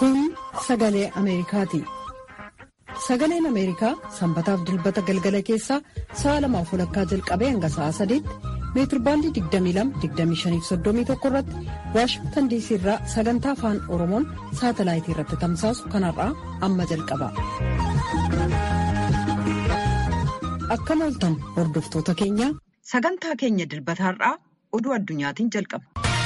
Kun sagalee Ameerikaati. Sagaleen Ameerikaa sanbataaf dilbata galgala keessaa sa'a lamaaf walakkaa jalqabee hanga sa'a sadiitti meetirbaandii 22-25-31 irratti Waashingtan diisii irraa sagantaa afaan Oromoon saatalaayitii irratti tamsaasu kanarraa amma jalqaba. Akkam ooltan hordoftoota keenya. Sagantaa keenya dilbataarraa oduu addunyaatiin jalqaba.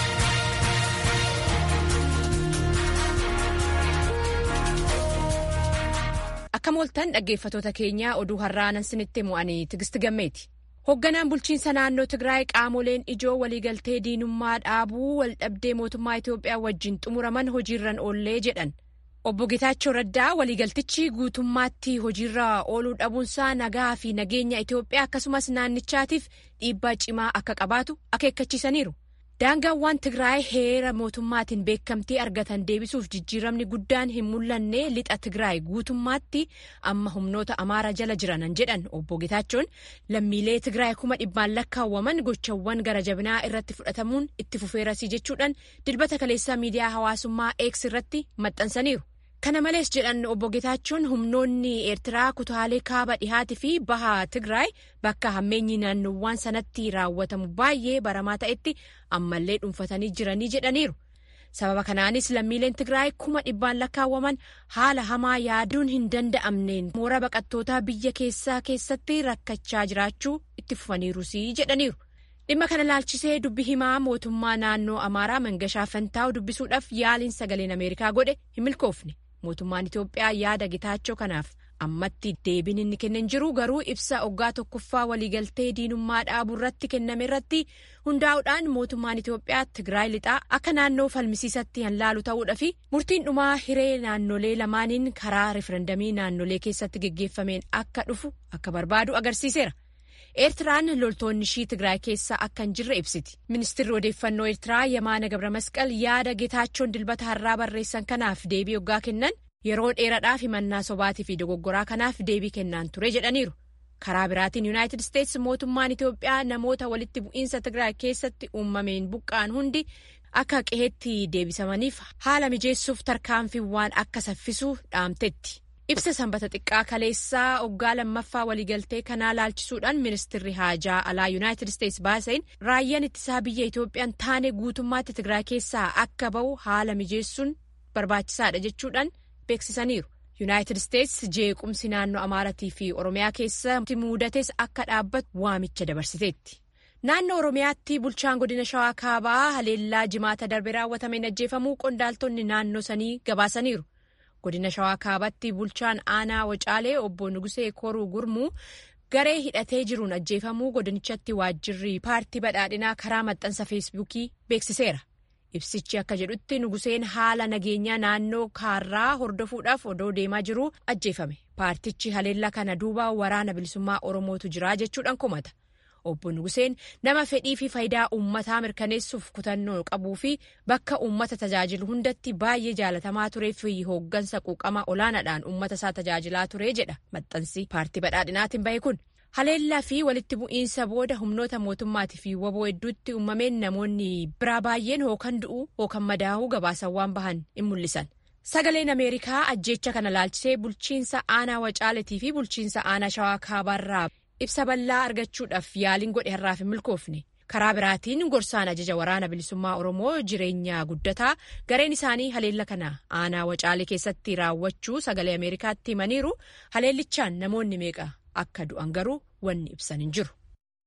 Akkam ooltan dhaggeeffatoota keenyaa oduu har'aanan sinitti mo'anii tigisti gammeeti. Hoogganaan bulchiinsa naannoo Tigraay qaamoleen ijoo waliigaltee diinummaa dhaabuu waldhabdee mootummaa Itoophiyaa wajjin xumuraman hojiirran oollee jedhan. Obbo Getaachoo Raddaa waliigaltichi guutummaatti hojiirra ooluu dhabuunsaa nagaa fi nageenya Itoophiyaa akkasumas naannichaatiif dhiibbaa cimaa akka qabaatu akeekkachiisaniiru. Daangaawwan Tigraay heera mootummaatiin beekamtii argatan deebisuuf jijjiiramni guddaan hin mul'anne lixa Tigraay guutummaatti amma humnoota Amaara jala jiranan jedhan obbo Getaachoon lammiilee Tigraay kuma dhibbaan lakkaawwaman gochawwan gara jabinaa irratti fudhatamuun itti fufeerasii jechuudhaan dilbata kaleessaa miidiyaa hawaasummaa X irratti maxxansaniiru. Kana malees jedhan obbo Getaachoon humnoonni Eertiraa kutaalee kaaba dhihaatii fi baha Tigraay bakka hammeenyi naannoowwan sanatti raawwatamu baay'ee baramaa ta'etti ammallee dhuunfatanii jiranii jedhaniiru. Sababa kanaanis lammiileen Tigraay kuma dhibbaan lakkaawwaman haala hamaa yaaduun hin danda'amneen mooraa baqattootaa biyya keessaa keessatti rakkachaa jiraachuu itti fufaniirusii jedhaniiru. Dhimma kana laalchisee dubbi himaa mootummaa naannoo Amaaraa Mangashaa Fantaa'u dubbisuudhaaf yaaliin sagaleen Ameerikaa godhe hin milkoofne. Mootummaan Itoophiyaa yaada gitaachoo kanaaf ammatti deebiin inni kennan jiru garuu ibsa oggaa tokkoffaa waliigaltee diinummaa dhaabuu irratti kenname irratti hundaa'uudhaan mootummaan Itoophiyaa Tigraay lixaa akka naannoo falmisiisatti hanlaalu ta'uudha fi murtiin dhumaa hiree naannolee lamaaniin karaa referendamii naannolee keessatti geggeeffameen akka dhufu akka barbaadu agarsiiseera. Eertiraan loltoonni ishii Tigraay keessa akka hin jirre ibsiti. Ministeerri odeeffannoo Eertiraa Yamaana Gabramasqal yaada Getaachoon dilbata har'aa barreessan kanaaf deebii oggaa kennan yeroo dheeraadhaaf himannaa sobaatii fi dogoggoraa kanaaf deebii kennaan ture jedhaniiru. Karaa biraatiin Yuunaayitid Isteetsi mootummaan Itoophiyaa namoota walitti bu'iinsa Tigraay keessatti uumameen buqqa'an hundi akka qe'eetti deebisamaniif haala mijeessuuf tarkaanfiiwwan akka saffisu dhaamteetti. Ibsa sanbata xiqqaa kaleessaa oggaa lammaffaa waliigaltee kanaa laalchisuudhaan ministeerri haajaa alaa yuunaayitid isteetsi baaseen raayyaan ittisaa biyya Itoophiyaan taane guutummaatti Tigraay keessaa akka ba'u haala mijeessuun barbaachisaadha jechuudhaan beeksisaniiru. Yuunaayitid isteetsi jeequmsi naannoo Amaaratii fi Oromiyaa keessatti muudates akka dhaabbatu waamicha dabarsiteetti. Naannoo Oromiyaatti bulchaan godina Shawaa Kaabaa haleellaa jimaata darbe raawwatameen ajjeefamuu qondaaltonni naannoo sanii gabaasaniiru. godina shawaa kaabatti bulchaan aanaa wacaalee obbo nugusee koruu gurmuu garee hidhatee jiruun ajjeefamuu godinichatti waajjirri paartii badhaadhinaa karaa maxxansa feesbuukii beeksiseera ibsichi akka jedhutti nuguseen haala nageenyaa naannoo kaarraa hordofuudhaaf odoo deemaa jiru ajjeefame paartichi haleellaa kana duuba waraana bilisummaa oromootu jira jechuudhaan komata. obbo Nuguseen nama fedhii fi faayidaa uummataa mirkaneessuuf kutannoo qabuu fi bakka uummata tajaajilu hundatti baay'ee jaalatamaa turee fi hooggansa quuqamaa olaanaadhaan uummata isaa tajaajilaa ture jedha maxxansi paartii badhaadhinaatiin bahe kun. Haleellaa fi walitti bu'iinsa booda humnoota mootummaatii fi waboo hedduutti uumameen namoonni biraa baay'een hookan du'uu hookan madaa'uu gabaasawwan bahan in mul'isan. Sagaleen Ameerikaa ajjeecha kana laalchisee bulchiinsa aanaa wacaaletii fi bulchiinsa aanaa shawaa kaabaarraa ibsa bal'aa argachuudhaaf yaaliin godhe har'aaf hin milkoofne karaa biraatiin gorsaan ajaja waraana bilisummaa oromoo jireenya guddataa gareen isaanii haleella kana aanaa wacaalee keessatti raawwachuu sagalee ameerikaatti himaniiru haleellichaan namoonni meeqa akka du'an garuu wanni ibsan hin jiru.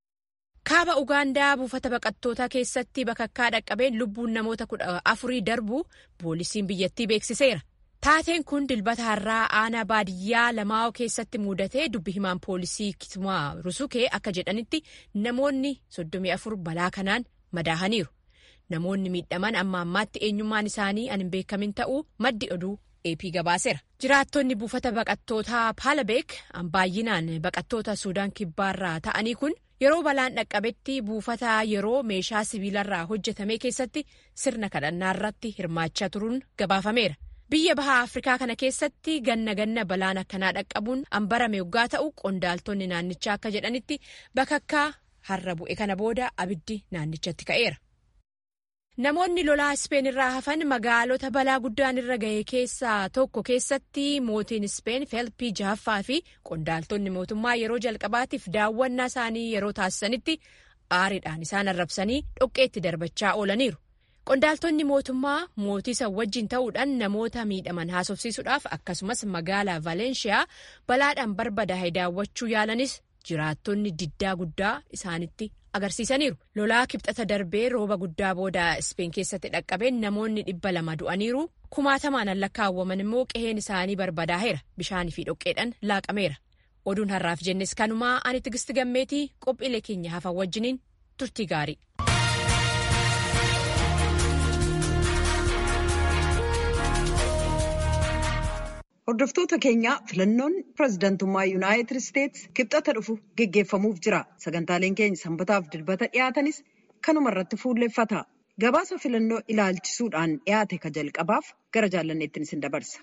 kaaba ugaandaa buufata baqattootaa keessatti bakakkaa dhaqqabeen lubbuun namoota kudha afurii darbu poolisiin biyyattii beeksiseera. Taateen kun dilbata har'aa aanaa baadiyyaa lamaa'oo keessatti muudatee dubbi himaan poolisii Kitumaa Rusukee akka jedhanitti namoonni 34 balaa kanaan madaahaniiru. Namoonni miidhaman amma ammaatti eenyummaan isaanii an hin beekamin ta'uu maddi oduu AP gabaaseera. Jiraattonni buufata baqattootaa Paalabeek baay'inaan baqattoota Suudaan kibbaarraa ta'anii kun yeroo balaan dhaqqabetti buufata yeroo meeshaa sibiilarraa hojjetame keessatti sirna kadhannaa irratti hirmaachaa turuun gabaafameera. Biyya bahaa Afrikaa kana keessatti ganna ganna balaan akkanaa dhaqqabuun anbarame yoggaa ta'u qondaaltonni naannichaa akka jedhanitti bakakkaa har'a bu'e kana booda abiddi naannichatti ka'eera. Namoonni lolaa Ispeen irraa hafan magaalota balaa guddaan irra gahe keessaa tokko keessatti mootiin Ispeen Feelpii jahaffaa fi qondaaltonni mootummaa yeroo jalqabaatiif daawwannaa isaanii yeroo taasisanitti aariidhaan isaan arrabsanii dhoqqeetti darbachaa oolaniiru. Qondaaltonni mootummaa mootii san wajjin ta'uudhaan namoota miidhaman haasofsiisuudhaaf akkasumas magaalaa Valeenshiyaa balaadhaan barbadaa'e daawwachuu yaalanis jiraattonni diddaa guddaa isaanitti agarsiisaniiru. Lolaa kibxata darbee rooba guddaa booda Ispeen keessatti dhaqqabeen namoonni dhibba lama du'aniiru. Kumaatamaan lakkaawwaman immoo qeheen isaanii barbadaa'eera. Bishaanii fi dhoqqeedhaan laaqameera. Oduun har'aaf jennes kanumaa ani tigisti gammeetii qophiilee keenya hafan wajjiniin turtii gaarii. Hordoftoota keenya filannoon pirezidantummaa Yuunaayitid Isteets kibxata dhufu geggeeffamuuf jira. Sagantaaleen keenya sanbataaf dilbata dhiyaatanis kanuma irratti fuulleffata. Gabaasa filannoo ilaalchisuudhaan dhiyaate ka jalqabaaf gara jaallanneettiin isin dabarsa.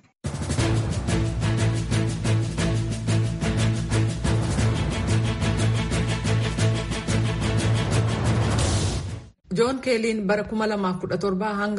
joon keeliin bara 2017 hanga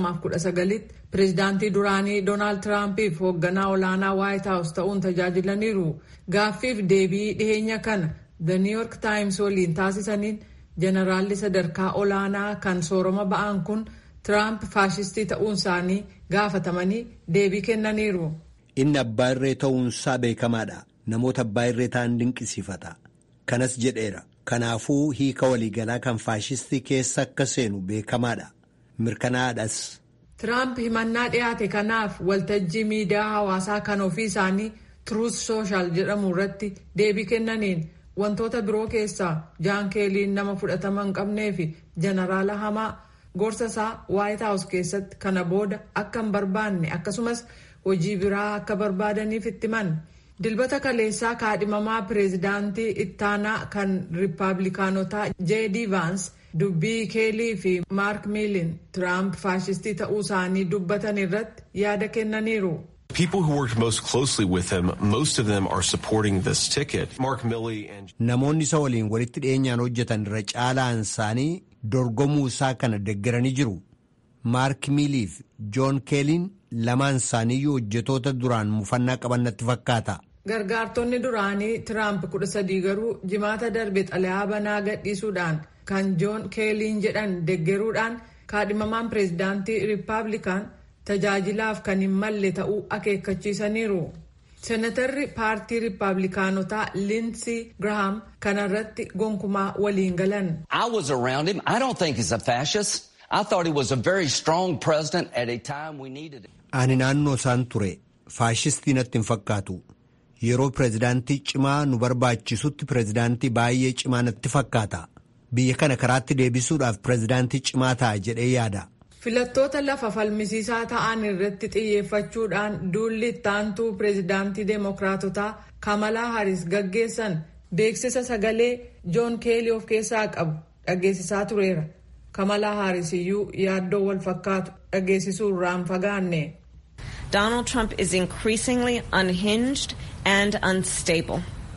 2019tti pireezidaantii duraanii doonaald tiraampiif hoogganaa olaanaa waayit haawus ta'uun tajaajilaniiru gaaffiif deebii dhiheenya kana the new york times waliin taasisaniin jeneraalli sadarkaa olaanaa kan sooroma ba'an kun tiraamp faashistii ta'uun isaanii gaafatamanii deebii kennaniiru. inni abbaa irree ta'uunsaa beekamaadha namoota abbaa irree ta'an dinqisiifata kanas jedheera. Kanaafuu hiika waliigalaa kan faashistii keessa akka seenu beekamaadha. Mirkanaadhas. Tiraamp himannaa dhiyaate kanaaf waltajjii miidiyaa hawaasaa kan ofii isaanii Truth Social jedhamu irratti deebii kennaniin wantoota biroo keessaa jaan keeliin nama fudhatama hin qabnee fi jeneraala hamaa gorsa isaa White House keessatti kana booda akka hin barbaanne akkasumas hojii biraa akka barbaadaniif itti himan. dilbata kaleessaa kaadhimamaa pireezidaantii ittaanaa kan riippaabilikaanotaa jd vaans dubbii keelii fi maark miilin tiraamp faashistii ta'uu isaanii dubbatan irratti yaada kennaniiru. People who worked most closely with him, most of them are supporting this ticket. Mark Milley and Namoonni isa waliin walitti dhiyeenyaan hojjetan irra caalaan isaanii dorgomuu isaa kana deeggaranii jiru. Maark Miilii fi Joon Keeliin lamaan isaaniiyyuu hojjetoota duraan mufannaa qaban natti fakkaata. Gargaartonni duraanii Tiraamp kudha sadii garuu jimaata darbe xalayaa banaa gadhiisuudhaan kan Joon Keeliin jedhan deeggaruudhaan kaadhimamaan pireezidaantii Riippaabilikaan tajaajilaaf kan hin malle ta'uu akeekkachiisaniiru. Senatarri paartii Riippaabilikaanotaa Linsii Girahaam kanarratti gonkumaa waliin galan. I was around him. I don't think he's a fascist. I thought he was a very strong president at a time we needed it. Ani naannoo isaan ture. Faashistii natti hin fakkaatu. Yeroo pireezidaantii cimaa nu barbaachisutti pireezidaantii baay'ee cimaa natti fakkaata. Biyya kana karaatti deebisuudhaaf pireezidaantii cimaa ta'a jedhee yaada. Filattoota lafa falmisiisaa ta'an irratti xiyyeeffachuudhaan duulli ittaantuu pireezidaantii Deemokiraatotaa Kamalaa Haris gaggeessan beeksisa sagalee Joon Keelii of keessaa qabu dhageessisaa tureera. Kamalaa Haris iyyuu yaaddoo wal fakkaatu dhageessisuu irraan fagaanne. Donald Trump is increasingly unhinged and unstable.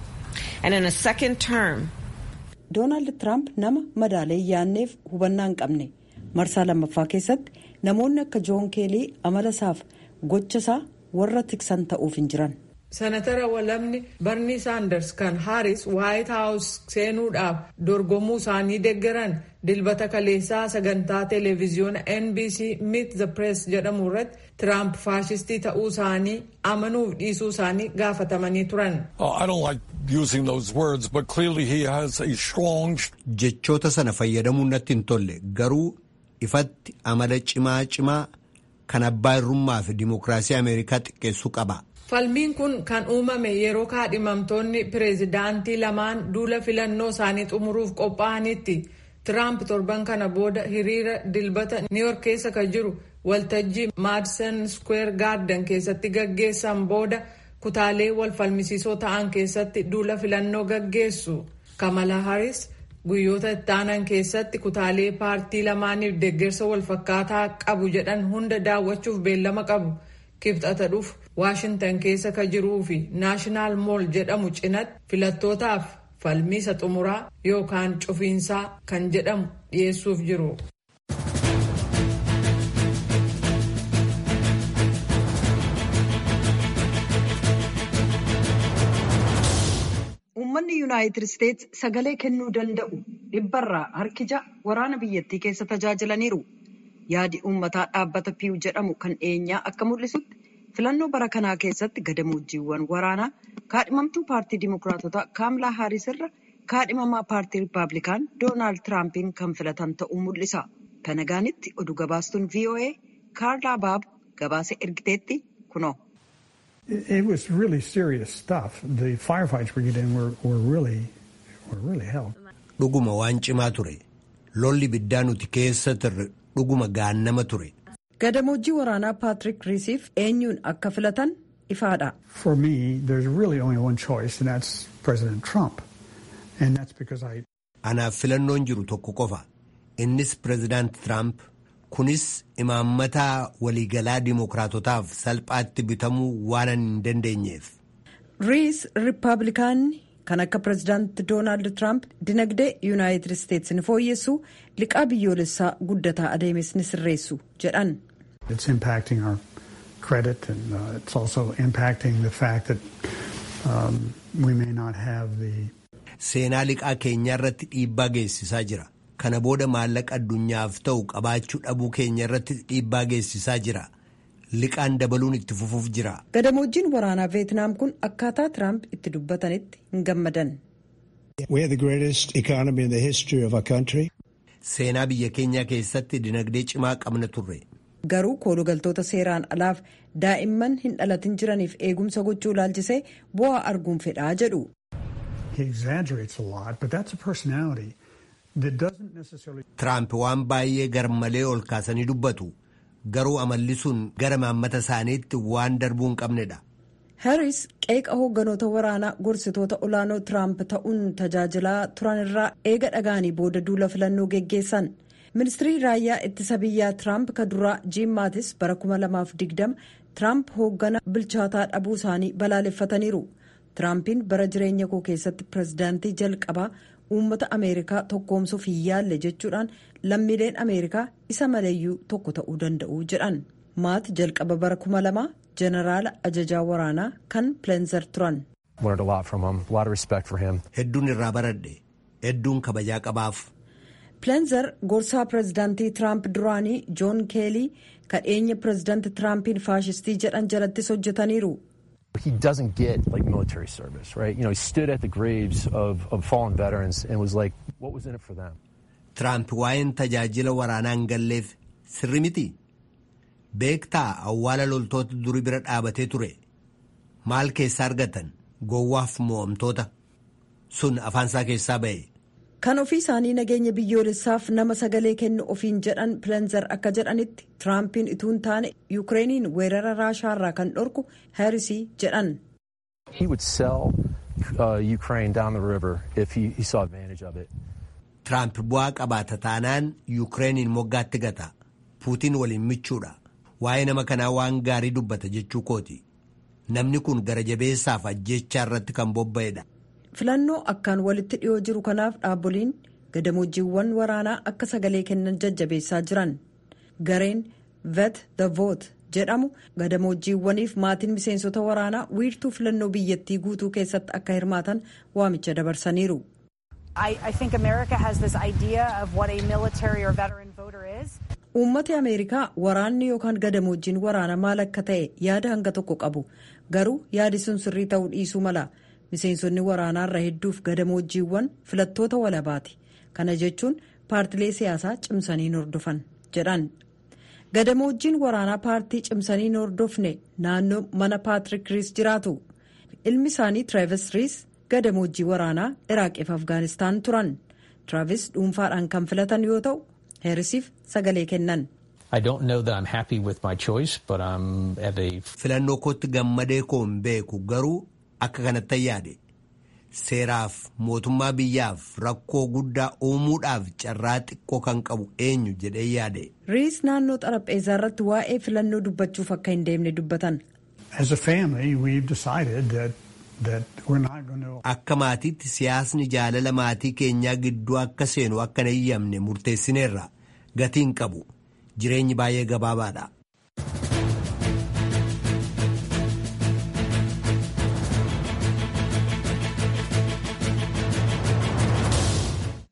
And in a second term, Doonaald Tiraamp nama madaalee yaanneef hubannaa hin qabne marsaa lammaffaa keessatti namoonni akka Joon Keelii amala isaaf gocha isaa warra tiksan ta'uuf hin jiran. Senatara walamni Barnii Saanders kan Haaris White House seenuudhaaf dorgomuu isaanii deeggaran dilbata kaleessaa sagantaa televiziyoona NBC Meet the Press jedhamu irratti Tiraamp faashistii ta'uu isaanii amanuuf dhiisuu isaanii gaafatamanii turan. I don't like using those words, but clearly he has a strong. Jechoota sana fayyadamuun natti hin tolle garuu ifatti amala cimaa cimaa kan abbaa irrummaa fi dimookiraasii Ameerikaa xiqqeessuu qaba. Falmiin kun kan uumame yeroo kaadhimamtoonni pireezidaantii lamaan duula filannoo isaanii xumuruuf qophaa'anitti. Tiraamp torban kana booda hiriira dilbata niiyork keessa kan jiru waltajjii maadison square garden keessatti gaggeessan booda kutaalee wal falmisiisoo ta'an keessatti duula filannoo gaggeessu. Kamala Harris guyyoota ittaanan keessatti kutaalee paartii lamaaniif deeggarsa wal fakkaataa qabu jedhan hunda daawwachuuf beellama qabu. Kibxata dhufu Waashintan keessa ka jiruu fi naashinaal mool jedhamu cinatti filattootaaf falmiisa xumuraa yookaan cufiinsaa kan jedhamu dhiyeessuuf jiru. uummanni yuunaayitid isteetsi sagalee kennuu danda'u dhibbarraa harki ja'a waraana biyyattii keessa tajaajilaniiru. Yaadi uummataa dhaabbata piiw jedhamu kan dhiyeenyaa akka mul'isutti filannoo bara kanaa keessatti gadamoojiiwwan waraanaa kaadhimamtuu paartii dimokiraatotaa kaamlaa haaris irra kaadhimamaa paartii riippaabilikaan doonaald tiraampin kan filatan ta'uu mul'isa. Kanagaanitti oduu gabaastuun VOA kaarlaa baab gabaasa ergiteetti kunoo. It was really serious stuff. The firefights we get in were, were really were really hell. Dhuguma waan cimaa ture. Lolli biddaa nuti keessa turre dhuguma gaannama ture. Gadamooji waraanaa Paatrik Riisiif eenyuun akka filatan ifaadha. For me, there's really only one choice, and that's President Trump. And that's because I. Anaaf filannoon jiru tokko qofa. Innis Pireezidaant Tiraamp. Kunis imaammataa waliigalaa dimokiraatotaaf salphaatti bitamuu waan hin dandeenyeef. Riis Riippaabilikaanni kan akka pireezidaanti Doonaald Tiraamp dinagdee Yuunaayitid Isteetsi ni fooyyessu liqaa biyyoolessaa guddataa adeemes ni sirreessu jedhan. It's impacting our credit and uh, it's also impacting the fact that um, we may not have the. Seenaa liqaa keenyaa irratti dhiibbaa geessisaa jira. Kana booda maallaqa addunyaaf ta'u qabaachuu dhabuu keenya irratti dhiibbaa geessisaa jira. Liqaan dabaluun itti fufuuf jira. Gadamoojiin waraanaa Veetnaam kun akkaataa Tiraamp itti dubbatanitti hin gammadan. Seenaa biyya keenyaa keessatti dinagdee cimaa qabna turre. Garuu koolugaltoota seeraan alaaf daa'imman hin dhalatin jiraniif eegumsa gochuu ilaalchisee bu'aa arguun fedhaa jedhu. Tiraamp waan baay'ee garmalee ol kaasanii dubbatu garuu amalli sun gara maammata isaaniitti waan darbuu hin qabnedha. Harris qeeqa hoogganoota waraanaa gorsitoota olaanoo Tiraamp ta'uun tajaajilaa turan irraa eega dhagaanii booda duula filannoo geggeessan. Ministirii raayyaa ittisa biyyaa Tiraamp ka duraa Jiim Maatis bara 2020 Tiraamp hooggana bilchaataa dhabuu isaanii balaaleffataniiru. Tiraampiin bara jireenya koo keessatti pireezidaantii jalqabaa uummata ameerikaa tokkoomsuuf hin yaalle jechuudhaan lammiileen ameerikaa isa maleeyyuu tokko ta'uu danda'u jedhan maat jalqaba bara kuma lama jeneraala ajajaa waraanaa kan pileenzer turan. hedduun irraa baradhe hedduun kabajaa qabaaf. pileenzer gorsaa pireezidaantii tiraamp duraanii joon keelii kadheenya pireezidaanti tiraampiin faashistii jedhan jalattis hojjetaniiru. He doesn't get like military service, right? You know, he stood at the graves of, of fallen veterans and was like, what was in it for them? Tiraamp waa'een tajaajila waraanaa hin galleef sirri miti. Beektaa awwaala loltoota durii bira dhaabatee ture. Maal keessaa argatan gowwaaf mo'amtoota sun afaansaa keessaa ba'e. Kan ofii isaanii nageenya biyyoolessaaf nama sagalee kennu ofiin jedhan pileenzer akka jedhanitti tiraampiin ituun taane yuukireeniin weerara raashaarraa kan dhorku haarisii jedhan. He would sell uh, Ukraine down the river if he, he saw advantage of it. Tiraamp bu'aa qabaata taanaan yuukireeniin moggaatti gata. Puutiin waliin michuudha. Waa'ee nama kanaa waan gaarii dubbata jechuu kooti. Namni kun gara jabeessaaf ajjechaa irratti kan bobba'edha. filannoo akkaan walitti dhiyoo jiru kanaaf dhaabboliin gadamoojiiwwan waraanaa akka sagalee kennan jajjabeessaa jiran gareen vet the vote jedhamu gadamoojiiwwaniif maatiin miseensota waraanaa wiirtuu filannoo biyyattii guutuu keessatti akka hirmaatan waamicha dabarsaniiru. uummati ameerikaa waraanni yookaan gadamoojiin waraanaa maal akka ta'e yaada hanga tokko qabu garuu yaadi sun sirrii ta'uu dhiisuu mala. miseensonni waraanaarra hedduuf gadamoojiiwwan filattoota walabaati kana jechuun paartilee siyaasaa cimsanii hordofan jedhan gadamoojiin waraanaa paartii cimsanii hordofne naannoo mana paatrik riis jiraatu ilmi isaanii tiraavis riis gadamoojii waraanaa iraaqiif afgaanistaan turan tiraavis dhuunfaadhaan kan filatan yoo ta'u heerisiif sagalee kennan. filannoo kootti gammadee koo hin beeku garuu. Akka kanatti yaade seeraaf mootummaa biyyaaf rakkoo guddaa uumuudhaaf carraa xiqqoo kan qabu eenyu jedhee yaade. Riis naannoo xarapheezaa irratti waa'ee filannoo dubbachuuf akka hin deemne dubbatan. Akka maatiitti siyaasni jaalala maatii keenyaa gidduu akka seenu akka hin eeyyamne murteessineerra gatiin qabu jireenyi baay'ee gabaabaadha.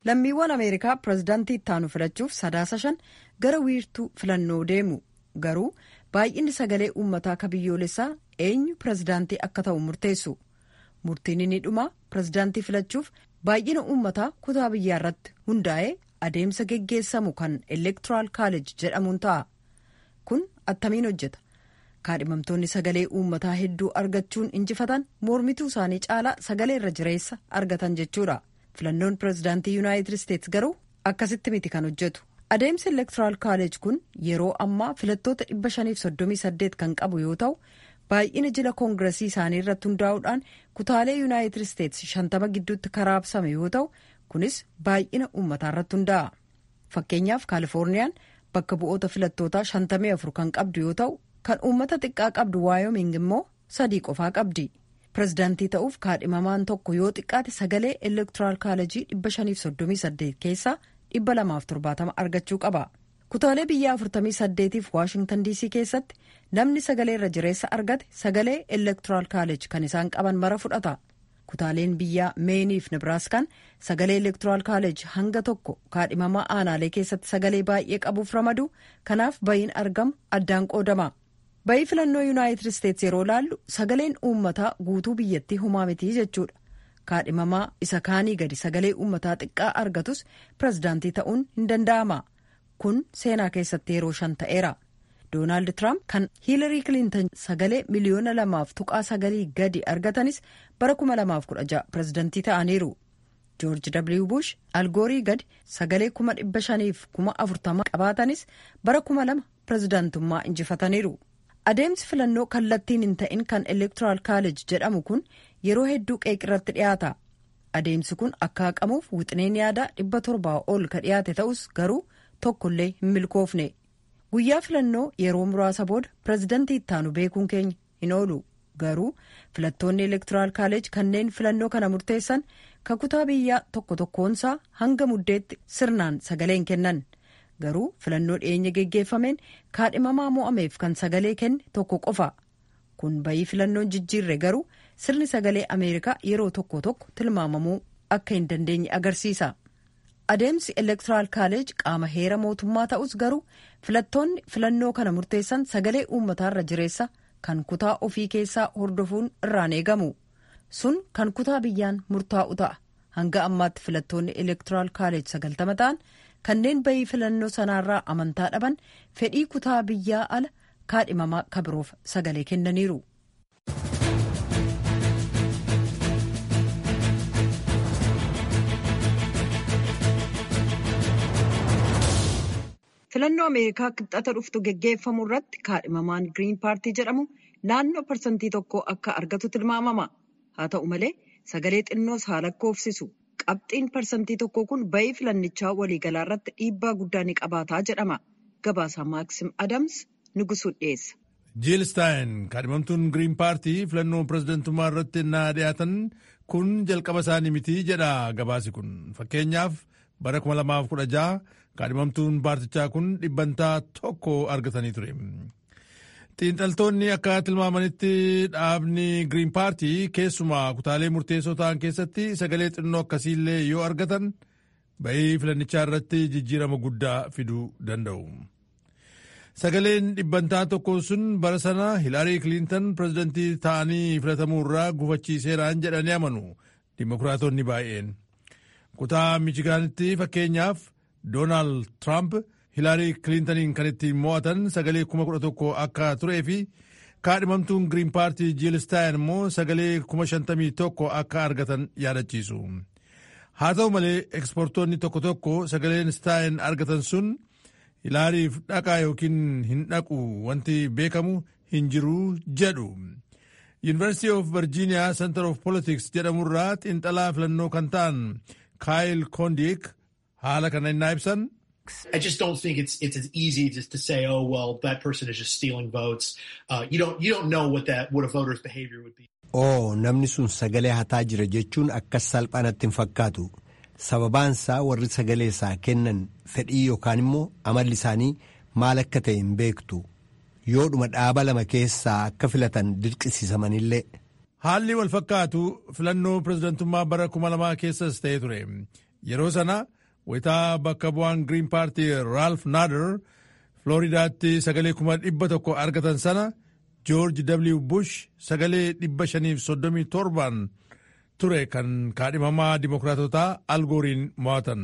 lammiiwwan ameerikaa pirezidaantii ittaanu filachuuf sadaasa shan gara wiirtuu filannoo deemu garuu baay'inni sagalee uummataa ka biyyoolessaa eenyu pirezidaantii akka ta'u murteessu murtiin inni dhumaa pirezidaantii filachuuf baay'ina uummataa kutaa biyyaa irratti hundaa'ee adeemsa geggeessamu kan elektoraal kaalej jedhamuun ta'a kun attamiin hojjeta kaadhimamtoonni sagalee uummataa hedduu argachuun injifatan mormituu isaanii caalaa sagalee irra jireessa argatan jechuudha filannoon pirezidaantii yuunaayitid isteets garuu akkasitti miti kan hojjetu adeemsi elektoraal kaalej kun yeroo ammaa filattoota 538 kan qabu yoo ta'u baay'ina jila koongiresii isaanii irratti hundaa'uudhaan kutaalee yuunaayitid isteets 50 gidduutti karaabsame yoo ta'u kunis baay'ina uummataa irratti hundaa'a fakkeenyaaf kaalifoorniyaan bakka bu'oota filattootaa 54 kan qabdu yoo ta'u kan uummata xiqqaa qabdu waayoming immoo sadii qofaa qabdi pirezidaantii ta'uuf kaadhimamaan tokko yoo xiqqaate sagalee elektoraal kaalejii 538 keessaa 270 argachuu qaba kutaalee biyya 48f waashingtan diisii keessatti namni sagalee irra jireessa argate sagalee elektoraal kaalej kan isaan qaban mara fudhata kutaaleen biyyaa meeniif nebraaskaan sagalee elektoraal kaalej hanga tokko kaadhimamaa aanaalee keessatti sagalee baay'ee qabuuf ramadu kanaaf bayiin argamu addaan qoodama bayii filannoo yuunaayitid isteets yeroo laallu sagaleen uummataa guutuu biyyattii humaa mitii jechuudha kaadhimamaa isa kaanii gadi sagalee uummataa xiqqaa argatus pirezidaantii ta'uun hin danda'ama kun seenaa keessatti yeroo shan ta'eera doonaald tiraamp kan hiilarii kilintan sagalee miliyoona lamaaf tuqaa sagalii gadi argatanis bara 2016 pirezidaantii ta'aniiru joorji w bush algoorii gadi sagalee 5,540 qabaatanis bara 2000 pirezidaantummaa injifataniiru. adeemsi filannoo kallattiin hin ta'in kan elektoraal kaalej jedhamu kun yeroo hedduu qeeqirratti dhiyaata adeemsi kun akka haqamuuf wixineen yaadaa dhibba torbaa ol ka dhiyaate ta'us garuu tokkollee hin milkoofne guyyaa filannoo yeroo muraasa booda pirezidantii ittaanu beekuun keenya hin oolu garuu filattoonni elektoraal kaalej kanneen filannoo kana murteessan kakutaa biyyaa tokko tokkoonsaa hanga muddeetti sirnaan sagaleen kennan. garuu filannoo dhiyeenya geggeeffameen kaadhimamaa mo'ameef kan sagalee kenne tokko qofa kun bayii filannoon jijjiirre garuu sirni sagalee ameerikaa yeroo tokko tokko tilmaamamuu akka hin dandeenye agarsiisa adeemsi elektoraal kaalej qaama heera mootummaa ta'us garuu filattoonni filannoo kana murteessan sagalee uummataarra jireessa kan kutaa ofii keessaa hordofuun irraan eegamu sun kan kutaa biyyaan murtaa'u ta'a hanga ammaatti filattoonni elektoraal kaalej sagaltama ta'an kanneen bayii filannoo sanaarraa amantaa dhaban fedhii kutaa biyyaa ala kaadhimamaa kabiroof sagalee kennaniiru. filannoo ameerikaa kibxata dhuftu geggeeffamu irratti kaadhimamaan giriin paartii jedhamu naannoo parsantii tokko akka argatu tilmaamama haa ta'u malee sagalee xinnoos haa lakkoofsisu. qabxiin parsantii tokko kun bayii filannichaa waliigalaa irratti dhiibbaa guddaa ni qabaataa jedhama gabaasaa maaksim adams nugusuu dhiyeessa. jiil staayin kaadhimamtuun giriin paartii filannoo pirezidantummaa irratti naa dhiyaatan kun jalqaba isaanii miti jedha gabaasi kun fakkeenyaaf bara 2016 kaadhimamtuun paartichaa kun dhibbantaa tokko argatanii ture. xiinxaltoonni akka tilmaamanitti dhaabni giriin paartii keessumaa kutaalee murteessoo ta'an keessatti sagalee xinnoo akkasiillee yoo argatan bayii filannichaa irratti jijjiirama guddaa fiduu danda'u. sagaleen dhibbantaa tokko sun bara sana hilaarii kiliintan pirezidantii ta'anii filatamuu irraa gufachiiseeraan jedhanii amanu dimokiraatonni baay'een. kutaa michigaanitti fakkeenyaaf doonaald tiraamp. hilaarii kiliintaniin kan ittiin mo'atan sagalee kuma kudha tokko akka turee fi kaadhimamtuun giriin paartii jiil staayin immoo sagalee kuma shantamii tokko akka argatan yaadachiisu. haa ta'u malee ekspoortoonni tokko tokko sagaleen staayin argatan sun hilaariif dhaqaa yookiin hin dhaqu wanti beekamu hin jiru jedhu. yuunivarsiitii of virgiiniyaa center of politics jedhamurraa xiinxalaa filannoo kan ta'an kaayil koondiik haala kana innaa ibsan. I just don't think it's it's as easy just to say, oh well, that person is just stealing votes. Uh, you don't you don't know what that what a voter's behavior would be. Oo namni sun sagalee hataa jira jechuun akkas salphaanatti hin fakkaatu. Sababaansaa warri sagalee isaa kennan fedhii yookaan immoo amalli isaanii maal akka ta'e hin beektu. Yoodhuma dhaaba lama keessaa akka filatan dirqisiisamanillee. Haalli wal fakkaatu filannoo pirezidantummaa bara kuma lamaa keessas ta'ee ture. Yeroo sana wayitaa bakka bu'aan giriin paartii raalf naader flooridaatti sagalee kuma dhibba tokko argatan sana joorji w bush sagalee dhibba shaniif soddomii torban ture kan kaadhimamaa dimokiraatotaa algooriin mo'atan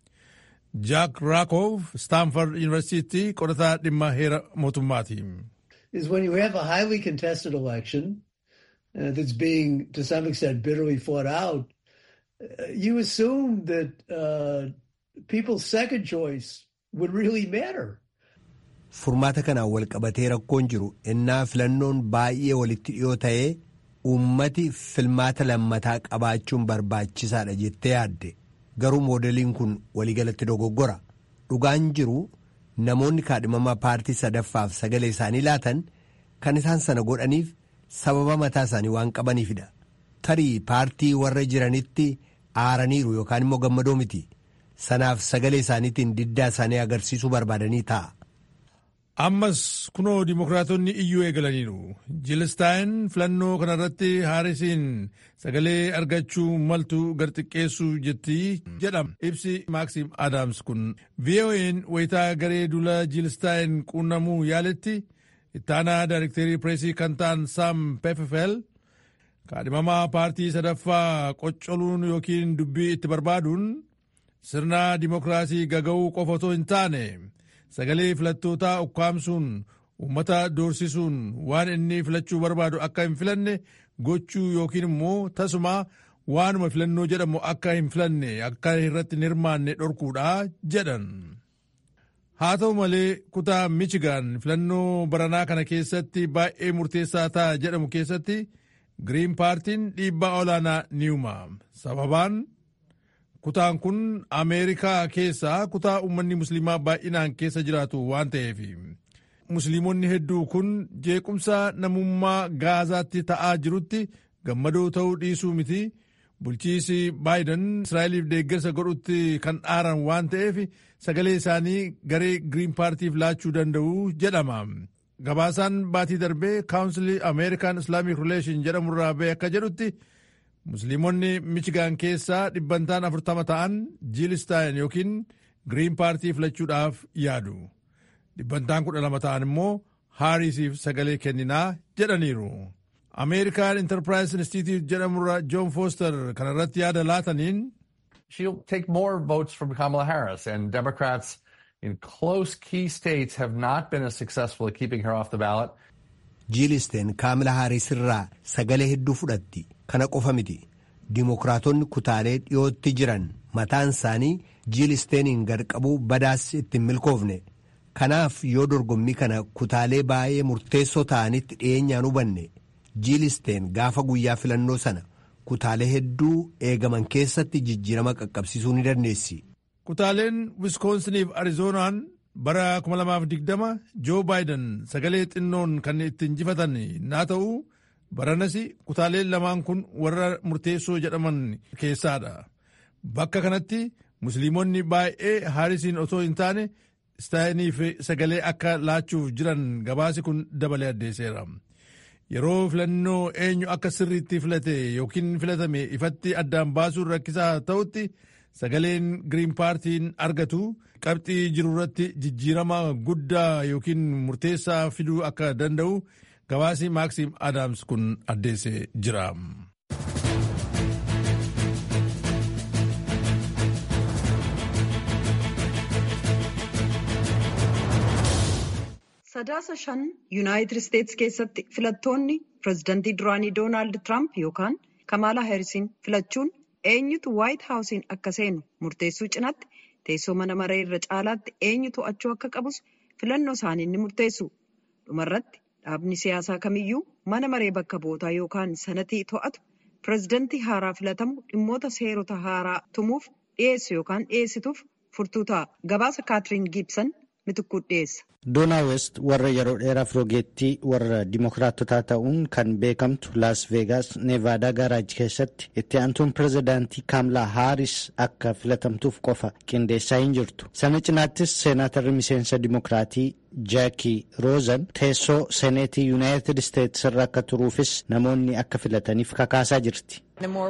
jaak raakoof staanford yuunivarsiitii qorataa dhimma heera mootummaati. is when you have a highly contested election uh, that's being, to some extent, bitterly fought out, uh, you assume that uh, people's second choice would really matter. Furmaata kanaan wal qabatee rakkoon jiru innaa filannoon baay'ee walitti dhiyoo ta'ee uummati filmaata lammataa qabaachuun barbaachisaadha jettee yaadde garuu moodeliin kun waliigalatti dogoggora dhugaan jiru namoonni kaadhimamaa paartii sadaffaaf sagalee isaanii laatan kan isaan sana godhaniif sababa mataa isaanii waan qabaniifidha tarii paartii warra jiranitti aaraniiru yookaan immoo gammadoo miti sanaaf sagalee isaaniitiin diddaa isaanii agarsiisuu barbaadanii ta'a. ammas kunoo dimokiraatonni iyyuu eegalaniiru jiilistaayin filannoo kanarratti haarisiin sagalee argachuu maltu garxiqqeessuu jetti jedhama ibsi maaksiim aadaams kun vo'n wayitaa garee duula jiilistaayin quunnamuu yaaletti ittaanaa daayirekteerii pireesii kan ta'an saam peffel kaadhimamaa paartii sadaffaa qoccoluun yookiin dubbii itti barbaaduun sirna dimokiraasii gaga'uu qofa otoo hin taane sagalee filattootaa ukkaamsuun uummata doorsisuun waan inni filachuu barbaadu akka hin filanne gochuu yookiin immoo tasuma waanuma filannoo jedhamu akka hin filanne akka irratti hin hirmaanne dhorkuudha jedhan. haa ta'u malee kutaa michigan filannoo baranaa kana keessatti baay'ee murteessaa ta'a jedhamu keessatti giriin paartiin dhiibbaa olaanaa ni uuma sababaan kutaan kun ameerikaa keessaa kutaa uummanni musliimaa baay'inaan keessa jiraatu waan ta'eef musliimonni hedduu kun jeequmsa namummaa gaazaatti ta'aa jirutti gammadoo ta'uu dhiisuu miti bulchiisi baayiden israa'eliif deeggarsa godhutti kan dhaaran waan ta'eef sagalee isaanii garee giriin paartiif laachuu danda'u jedhama. gabaasaan baatii darbee kaawunsilii ameerikaan islaamik rileeshin jedhamurraa ba'e akka jedhutti musliimonni michigaan keessaa dhibbantaan afurtama ta'an jiilistaayin yookiin giriin paartii filachuudhaaf yaadu dhibbantaan kudha lama ta'an immoo haarisiif sagalee kenninaa jedhaniiru ameerikaan intarpiraayis institute jedhamurra joon fooster kanarratti yaada laataniin she'll take more votes from Kamala Harris and Democrats in close key states have not been as successful at keeping her off the ballot. jiilisteen kaamila haaris irraa sagalee hedduu fudhatti kana qofa miti dimokiraatonni kutaalee dhiyootti jiran mataan isaanii jiilisteeniin gadqabuu badaas ittiin milkoofne kanaaf yoo dorgommii kana kutaalee baay'ee murteessoo ta'anitti dhiyeenyaan hubanne jiilisteen gaafa guyyaa filannoo sana kutaalee hedduu eegaman keessatti jijjiirama qaqqabsiisuu ni dandeessi. kutaaleen wiskoonsiniif arizoonaan bara 2020 joo baayiden sagalee xinnoon kan itti injifatan naa ta'u baranas kutaaleen lamaan kun warra murteessoo jedhaman keessaadha bakka kanatti musliimonni baay'ee haarisiin otoo hin taane istaayiniif sagalee akka laachuuf jiran gabaasi kun dabalee addeesseera yeroo filannoo eenyu akka sirriitti filate yookiin filatame ifatti addaan baasuun rakkisaa ta'utti sagaleen giriin paartiin argatu qabxii jiru irratti jijjiirama guddaa yookiin murteessaa fiduu akka danda'u gabaasii maaksiim aadaams kun addeessee jira. sadaasa shan yuunaayitid isteetsi keessatti filattoonni pirezidantii duraanii doonaald tiraamp yookaan kamaalaa heerisiin filachuun eenyutu waayit haawusiin akka seenu murteessuu cinaatti teessoo mana maree irra caalaatti eenyu to'achuu akka qabus filannoo isaanii ni murteessu dhumarratti dhaabni siyaasaa kamiyyuu mana maree bakka bootaa yookaan sanatii to'atu pirezidantii haaraa filatamu dhimmoota seerota haaraa tumuuf dhiyeessu yookaan dhiyeessituuf furtuu ta'a gabaasa kaatiriin giibsan mitikkuu dhiyeessa. doonaa west warra yeroo dheeraaf rogeettii warra dimokiraatotaa ta'uun kan beekamtu laas veegaas neevaadaa gaaraaj keessatti itti aantuun pirezidaantii kaamlaa haaris akka filatamtuuf qofa qindeessaa hin jirtu sana cinaattis seenaatarri miseensa dimokiraatii jaaki roozan teessoo seneetii yuunaayitid isteetsi irra akka turuufis namoonni akka filataniif kakaasaa jirti.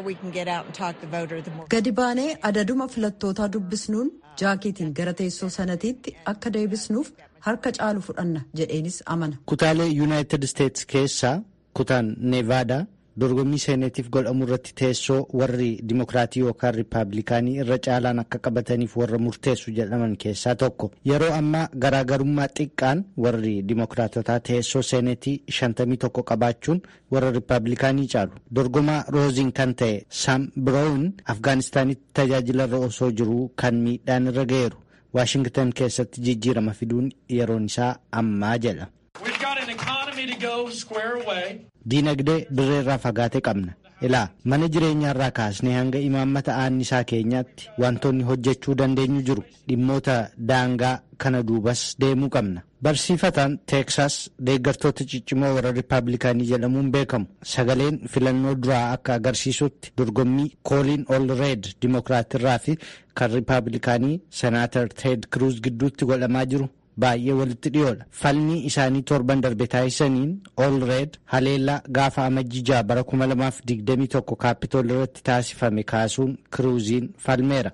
gadi baanee adaduma filattootaa dubbisnuun jaakiitiin gara teessoo sanatiitti akka deebisnuuf harka caalu fudhanna jedheenis amana. kutaalee yuunaayitid isteetsi keessaa kutaan neevaadaa dorgommii seenetiif godhamu irratti teessoo warri dimokiraatii yookaan riippaabilikaanii irra caalaan akka qabataniif warra murteessu jedhaman keessaa tokko yeroo ammaa garaagarummaa xiqqaan warri dimokiraatotaa teessoo seenetii shantamii tokko qabaachuun warra riippaabilikaanii caalu dorgomaa rooziin kan ta'e saam biroowun afgaanistaanitti tajaajilarra osoo jiruu kan miidhaan irra ga'eeru waashingtan keessatti jijjiirama fiduun yeroon isaa ammaa jedha. diinagdee dirreerraa fagaate qabna ilaa mana jireenyaarraa kaasnee hanga imaammata aannisaa keenyaatti wantoonni hojjechuu dandeenyu jiru dhimmoota daangaa kana duubas deemuu qabna barsiifataan teeksaas deeggartoota ciccimoo warra riippaabilikaanii jedhamuun beekamu sagaleen filannoo duraa akka agarsiisutti dorgommii kooliin ol reed dimokiraatirraa fi kan riippaabilikaanii senaatar teed kiruuz gidduutti godhamaa jiru baay'ee walitti dhiyoodha falmii isaanii torban darbe taasisaniin ol reed haleellaa gaafa amajjijaa bara 2021 kaapitool irratti taasifame kaasuun kiruuziin falmeera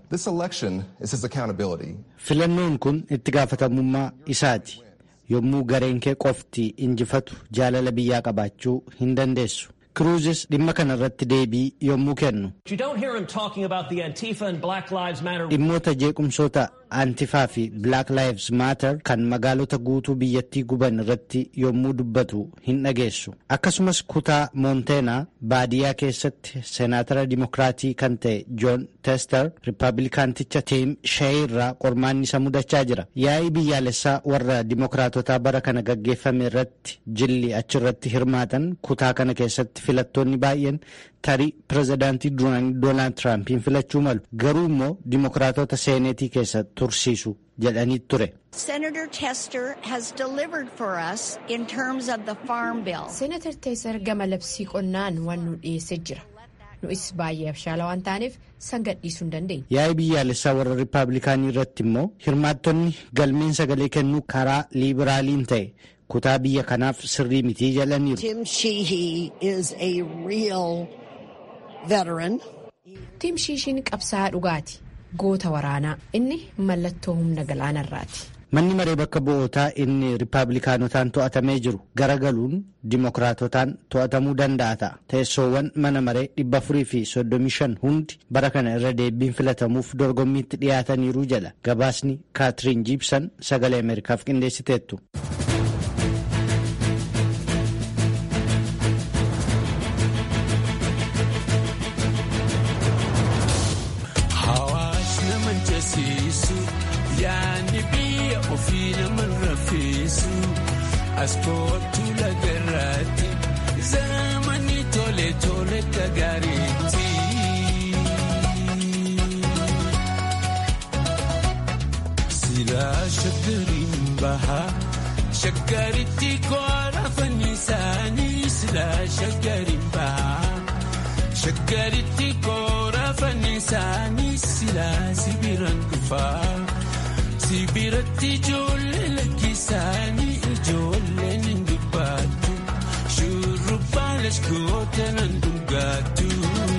filannoon kun itti gaafatamummaa isaati yommuu gareen kee qofti injifatu jaalala biyyaa qabaachuu hin dandeessu kiruuzis dhimma kana irratti deebii yommuu kennu dhimmoota jeequmsoota antifaa fi black lives matter kan magaalota guutuu biyyattii guban irratti yommuu dubbatu hin dhageessu akkasumas kutaa moonteena baadiyyaa keessatti seenaatara dimokiraatii kan ta'e joon teester riippaabilikaanticha tiim sheey irraa qormaanni isa mudachaa jira yaa'ii biyyaalessaa warra dimokiraatotaa bara kana gaggeeffame irratti jilli achirratti hirmaatan kutaa kana keessatti filattoonni baay'een tarii pirezidaantii duraanii doonaald tiraampiin filachuu malu garuu immoo dimokiraatota seenetii keessa tursiisu jedhanii ture. Senator Tester has delivered for us in terms of the farm bill. Senator Tester gama labsii qonnaan waan nu dhiyeessee jira. Nu'is baay'ee abshaala waan taaneef san gadhiisuu hin dandeenya. Yaa'ii biyyaalessaa warra riippaabilikaanii irratti immoo hirmaattonni galmeen sagalee kennuu karaa liibiraaliin ta'e kutaa biyya kanaaf sirrii mitii jedhaniiru. Tim Sheehy is a real veteran. Tim Shiishiin qabsaa'aa dhugaati. Goota waraanaa inni mallattoo humna galaanarraati. Manni maree bakka bu'ootaa inni riippaabilikaanotaan to'atamee jiru garagaluun dimokiraatotaan to'atamuu danda'a ta'a. Teessoowwan mana maree dhibba afurii fi soddomii shan hundi bara kana irra deebiin filatamuuf dorgommiitti dhiyaataniiru jedha. Gabaasni Kaatiriin Jiibsan sagalee Ameerikaaf qindeessiteettu. Askootu lagarraatti zamani tole tole gagaariitti. Silaa shaggariin baha shaggaritti koora fannisaanii silaa shaggariin baha shaggaritti koora fannisaanii silaa sibiraan dhufaa sibiratti ijoollee lakkisaanii. Ijoolleen hin dubbattu shurrubbaan laskoota nan dhugaattu.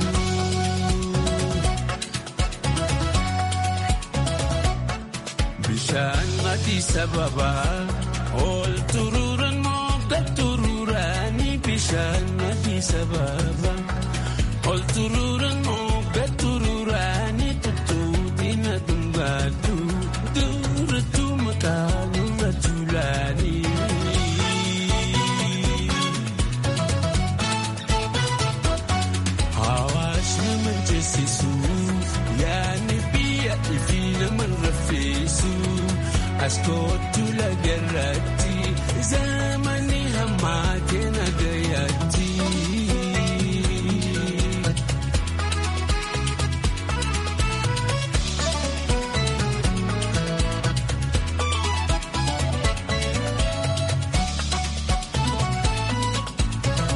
Bishaan adii sababa ol turuuraan mogga turuuraanii bishaan adii sababa ol turuuraan mogga turuuraanii tuttuutii na dhugaattu durattu maqaa nurra tuulaanii. Askootu lagarratti.